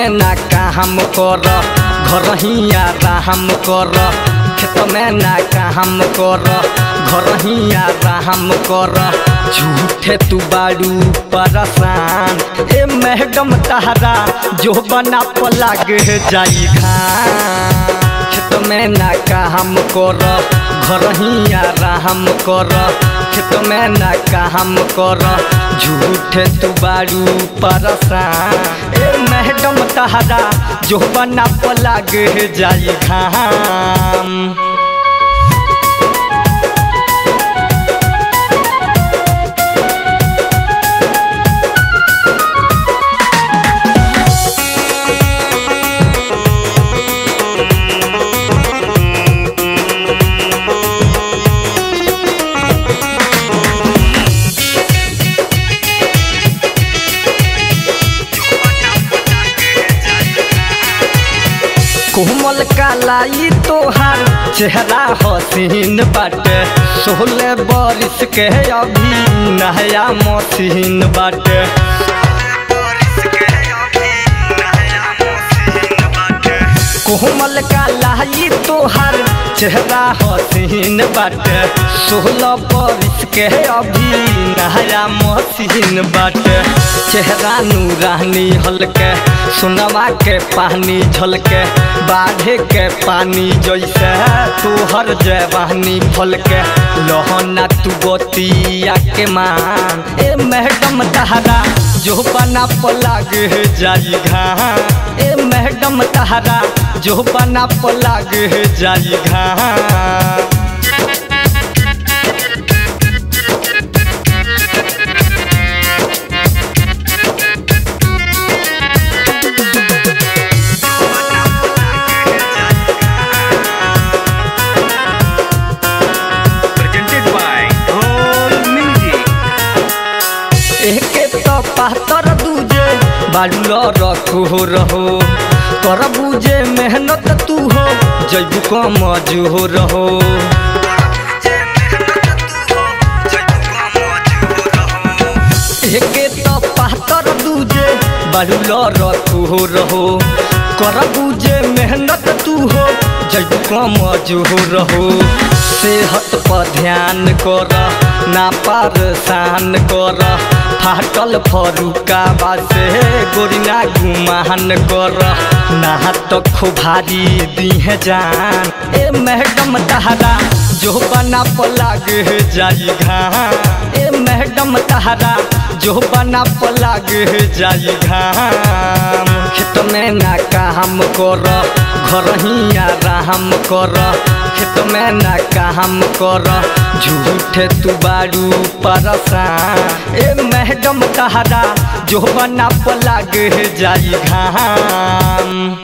में ना काम कर घर ही आराम कर खेत में ना काम कर घर ही आराम कर झूठे तू बाड़ू परेशान ए मैडम तहरा जो बना पलाग जाई खान खेत में ना काम कर घर ही आराम कर खेत में ना काम कर झूठे तू बारू परेशान ए मैडम तहरा जो बना पलाग जाई घाम कोमल कालाई तोहार चेहरा हसीन बाटे सोलह बरिस के अभी नया मशीन बाटे कोमल कालाई तोहार चेहरा हसीन बाटे सोलह बरिस के अभी नया मशीन बाटे चेहरा नूरानी हल्के सुनवा के पानी झलके बाढ़े के पानी जैसे तोहर जवानी फल के लहना तू बतिया के मान ए मैडम तहरा जो बना पलाग जाई घा ए मैडम तहरा जो बना पलाग जाई घा presented by Roll Music. एके तो पातर दूजे बालू रखो रहो कर बुझे मेहनत तू हो जैबू कम जो रहो एके तो पातर दूजे बालू रखो रहो कर बुझे मेहनत तू हो जैबू कम जो रहो सेहत पर ध्यान कर ना परेशान कर फाटल फरुका बासे गोरिना गुमान कर ना तो खुभारी दीहे जान ए मैडम तहरा जो बना पलाग जाई घा ए मैडम तहरा जो बना पलाग जाई घाम खेत में ना काम कर घर ही आराम कर खेत में ना काम कर झूठे तू बारू परेशान ए मैडम तहरा जो बना पलाग जाई घाम